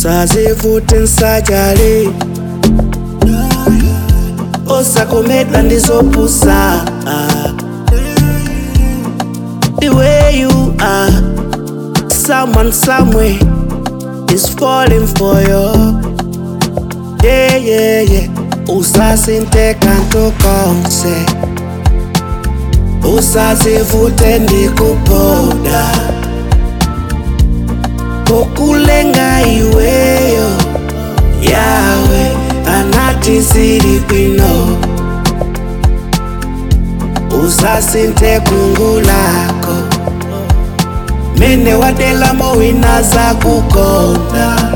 usazivute nsajali osakomedwa ndizopusa the way you are someone somewhere is falling for you yeah yeah yeah usasinteka ntokonse usazivute ndikupoda kokulenga iweyo yawe anati zili bwino usasinte kungu lako mene wadelamo wina za kukonda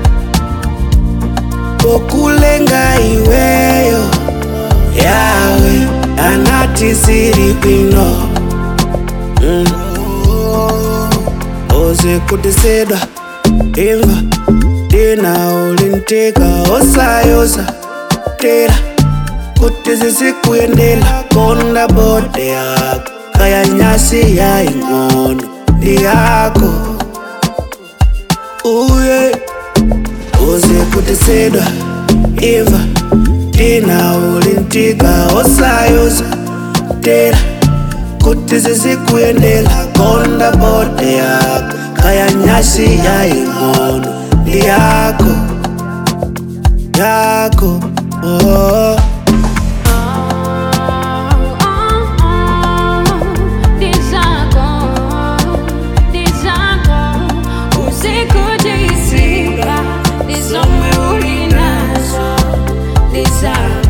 kokulenga iweyo yawe anati zili bwino mm. ozekutisedwa imva dina ulintika osayoza tera kuti zizikuyendela konda bode yako kaya nyasi ya ing'ono ndi yako uye uzikutisedwa imva dina ulintika osayoza tera kuti zizikuyendela konda bode yako kaya nyasi ya ing'ono ndi yako yako oh. Desire